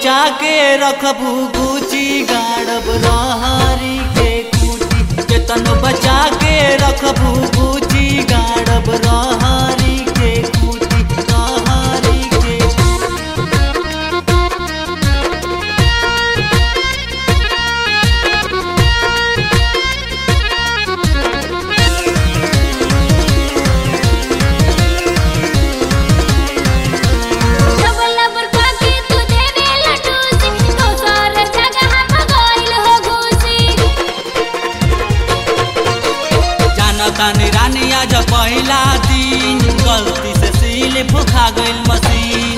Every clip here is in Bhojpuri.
बचा के रखबू गुची गाड़ब रहरी के खूटी केतन बचा के रखबू गुची गाड़ब रहरी के खूटी रहरी के डबल बरका के तू देवे लटूसी दोसर जगह भगोइल हो घूसी जानतानी रानी आज पहिला दिन गलती से सील फुखा गइल मशीन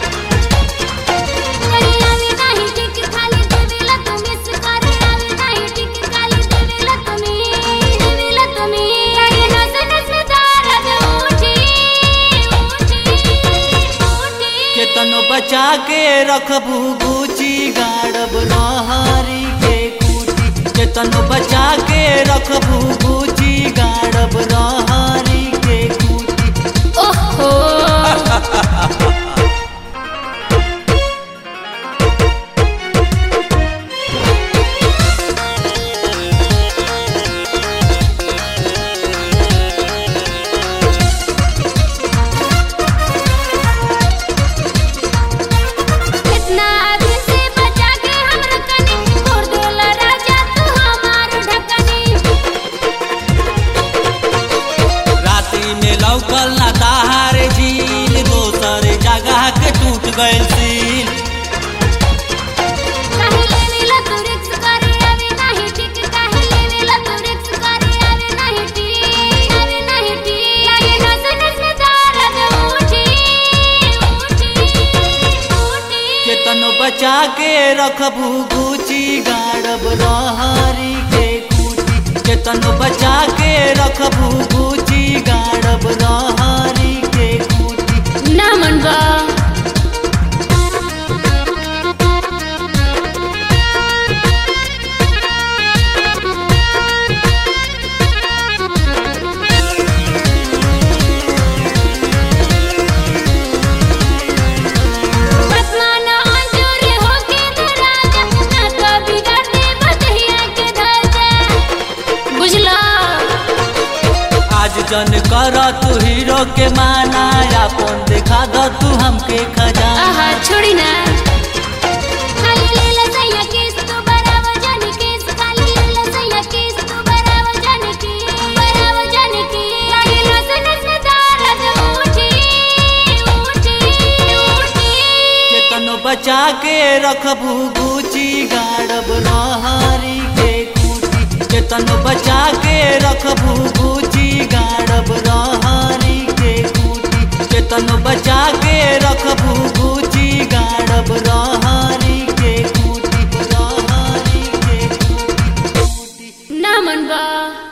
करे आवे नाही टिक खाली देवेला तुमी सुकारी आवे नाही टिक खाली देवेला तुमी देवेला तुमी लगे नस नस में दर्द उठी उठी उठी केतन बचा के रखबू गुची गाड़ब रहरी के खूटी केतन बचा के रखबू गुची गाड़ब रहरी के खूटी ओहो इतना आगे से बचा के हम रखनी तोड़ देला राजा तू हमार ढकनी राती में लौकल ना ताहार झील दोसर जगह के टूट गइल सील काहे लेवेला तू रिक्स करे आवे नाही टिक काहे लेवेला तू रिक्स करे आवे नाही टिक आवे नाही टिक लागे नस नस में दर्द उठी उठी उठी केतन बचा के रखबू गुची गाड़ब रहरी के खूटी केतन बचा के रखबू गुची गाड़ब रहरी के खूटी ना मनबा बसमाना अंजूर होके तू राजा ना तो बिगाड़ दे बदहिया के धजा बुझला आज जन कर तू हीरो के माना अपन देखा दो तू हमके खजाना आहा छोड़ी ना खाली ले ले सैया किस तू बराबर जाने किस खाली ले ले सैया किस तू बराबर जाने की बराबर जाने की लागे नस नस में दर्द उठी उठी उठी केतन बचा के रखबू गुची गाड़ब रहरी के खूटी केतन बचा के रखबू गुची गाड़ब रहरी के खूटी केतन बचा के रखबू गुची गाड़ब रहरी के खूटी रहरी के खूटी ना मनबा